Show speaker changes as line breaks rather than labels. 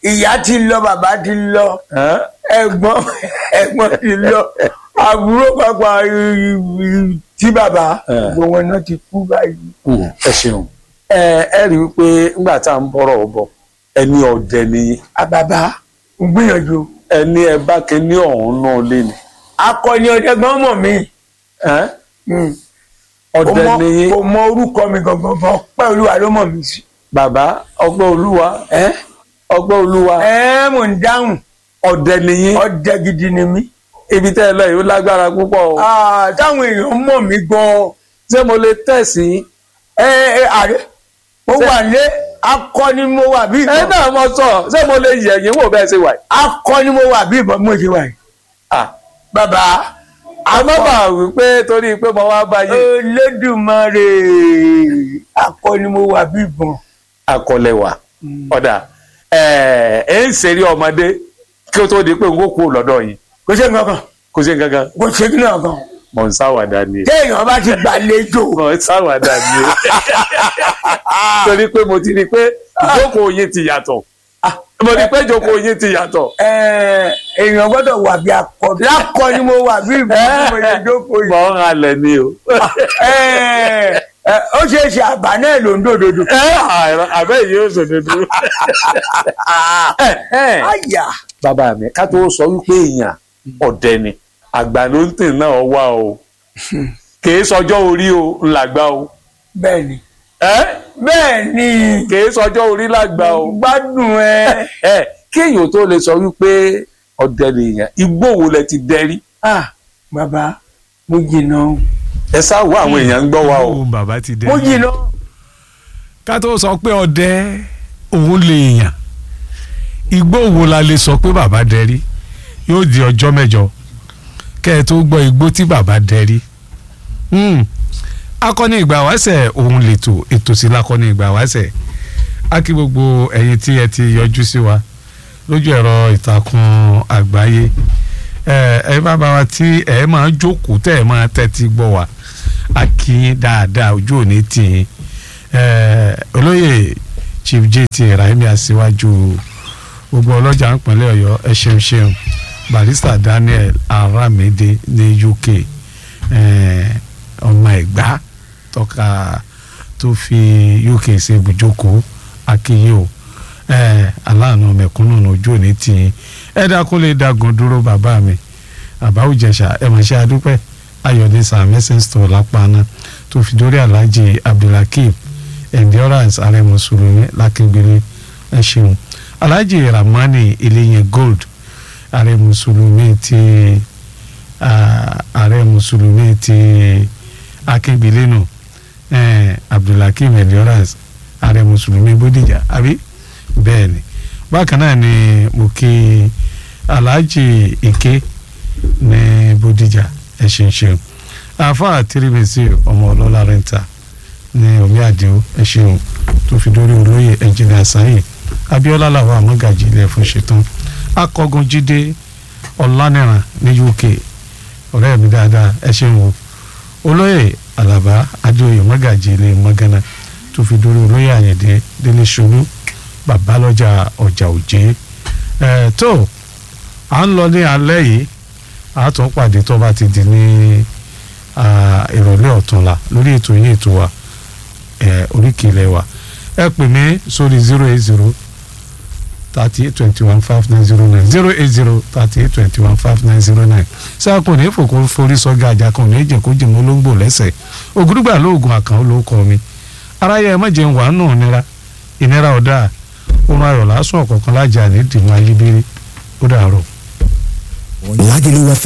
ìyá ti lọ bàbá ti lọ
Ẹ́?
ẹ̀gbọ́n ẹ̀gbọ́n ti lọ àbúrò pàpà tí bàbá
Eh.
gbogbo wọn náà ti kú báyìí.
Mm, ẹ ṣeun ẹ ẹ rí i pé nígbà tá à ń bọ̀rọ̀ bọ̀ ẹni ọ̀dẹ ni
àbàbà ń gbìyànjú
ẹni ẹ bá kíní ọ̀hún náà lé ni
akọni ọdẹgbọn mọ mi
Ẹ́?
Mm.
ọ̀dẹ
Kò mọ-
ni yín
kò mọ orúkọ mi gangan gan pẹ́ olúwa ló mọ̀ mí sí.
bàbá ọgbọ́n olúwa
ẹ
ọgbọ́n olúwa
ẹ mò ń dáhùn
ọ̀dẹ ni yín
ọdẹ gidi ni mí.
ibi tẹ́ ẹ lọ yìí ó lágbára púpọ̀ o
Ah, táwọn èèyàn mọ̀ mí gan-an
ṣé mo lè tẹ̀sí
ẹ ẹ àrẹ mo
Ṣé-
wà lé akọni mo wà bí
ẹ
ìbọn
náà mo sọ ṣé mo lè yẹ̀yìn wò bẹ́ẹ̀ ṣe wà yìí.
akọni mo wà bí ìbọn mo ṣe wà yìí.
Ah,
bàbá
àmọ́ bá wí pé torí pé mo wá bá yín
Olódùmarè akọni mo wà bí ìbọn.
akọlẹwà ọ̀dà ẹ̀ ẹ̀ ń ṣeré ọmọdé kí ó tó di pé n kò kú lọ́dọ̀ yìí
kò ṣe nǹkan kan
kò sí gangan
kò ṣe kí náà kan
mọ̀ ń sáwàdà ni
téèyàn bá ti gbàlejò
mọ̀ ń sáwàdà ni torí pé mo ti rí i pé ìjókòó yín ti yàtọ̀ mo rí i pé ìjókòó yín ti yàtọ̀
ẹ, èèyàn gbọ́dọ̀ wà bí akọ lákọni mo wà bí ìbọn tí mo lè jókòó yìí.
mọ̀ ń halẹ̀ ni o.
Ẹ, ẹ, ó ṣeé ṣe àbá náà ló ń dòdòdò.
ẹ àìrọ àbẹ́ yìí ó sòdodo.
àyà
bàbá mi ká tó sọ wípé èèyàn ọ̀dẹ ni àgbà ló ń tì náà wá o kìí sọjọ́ orí o ńlágbá o
bẹ́ẹ̀ ni
ẹ́
bẹ́ẹ̀ ni
kìí sọjọ́ orí lágbá o
gbádùn ẹ.
ẹ kéèyàn tó lè sọ wípé ọ̀dẹ nìyẹn igbó wo lẹ ti dẹrí
Ah, bàbá mo jìnnà o.
ẹ sáwọ àwọn èèyàn ń gbọ́ wa o
òun bàbá ti dé.
mo jìnnà.
ká tó sọ pé ọdẹ òun lè yàn igbó wo la lè sọ pé bàbá dẹrí yóò di ọjọ́ mẹ́jọ kẹ́ ẹ tó gbọ́ igbó tí bàbá dẹrí. Hmm. akọni ìgbà wáṣẹ̀ òun lètò ètò sí lakọni ìgbà wáṣẹ̀ á kí gbogbo ẹ̀yin tí ẹ ti yọjú sí wa lójú ẹ̀rọ ìtàkùn àgbáyé ẹ ẹ bàbá wa tí ẹ máa jókòó tẹ́ ẹ máa tẹ́tí gbọ́ wa á kí yín dáadáa ojú òní tì yín Eh, olóyè chief jt rahimi aṣíwájú gbogbo ọlọ́jà ìpínlẹ̀ ọ̀yọ́ ẹ ṣeun ṣeun barista daniel aramide ní uk eh, ọmọ ẹ̀gbá tọ́ka tó fi uk ṣe ibùjókòó akínyìn o eh, aláàánú mẹ̀kúnnù ní ojú òní tì yín ẹ dákun lè dagun dúró bàbá mi àbáwùjẹsà ẹ mọ̀ ṣe adúpẹ́ ayọ̀dẹ sàmẹ́sẹ̀ store lápáná tó fi dórí alhaji abdulhakeem endurance ààrẹ mùsùlùmí lákíngbélé ẹ ṣeun alhaji ramani eléyìn gold ààrẹ mùsùlùmí ti ah, ààrẹ mùsùlùmí ti akíngbélé nù eh, abdulhakeem endurance ààrẹ mùsùlùmí bódìjà àbí bẹ́ẹ̀ ni bákan náà ni mo kí alhaji ike ní bódìjà ẹ ṣeun ṣeun àáfàá tìrìbìsì ọmọ ọlọ́lá rẹ́ńtà ní omi àdéhùn ẹ ṣeun tó fi dórí olóyè ẹnjìnìà àsáyè abiola làwọn àmọ́gàjì ilẹ̀ fún ṣetán akọgun jíde ọ̀lànìràn ní uk ọ̀rẹ́ mi dáadáa ẹ ṣeun o olóyè alaba adéoyè mọ́gàjì ilẹ̀ mọ́gánná tó fi dórí olóyè àyẹ̀dẹ́ délé ṣolú babalọ́jà ọjà òjé ẹ̀ tó à ń lọ ní alẹ́ yìí a tún pàdé tó bá ti di ní ah, ìrọ̀lẹ́ ọ̀túnla lórí ètò yín ètò wa eh, oríkìlẹ̀ wa ẹ pè mí sórí zero eight zero thirty eight twenty one five nine zero nine zero eight zero thirty eight twenty one five nine zero nine sáà kò ní fòkó forí sọgá àjà kan ò ní jẹ kó jẹ mọ olóńgbò lẹ́sẹ̀ ògùdùgbà lóògùn àkàn ló kọ mi aráyé ẹ má jẹun wàá nù nira ìnira ọ̀dà oorun ayọ̀ lásán ọ̀kọ̀ọ̀kan lájà ní dìmọ̀ ayébírí ó dàárọ̀.
Lagelu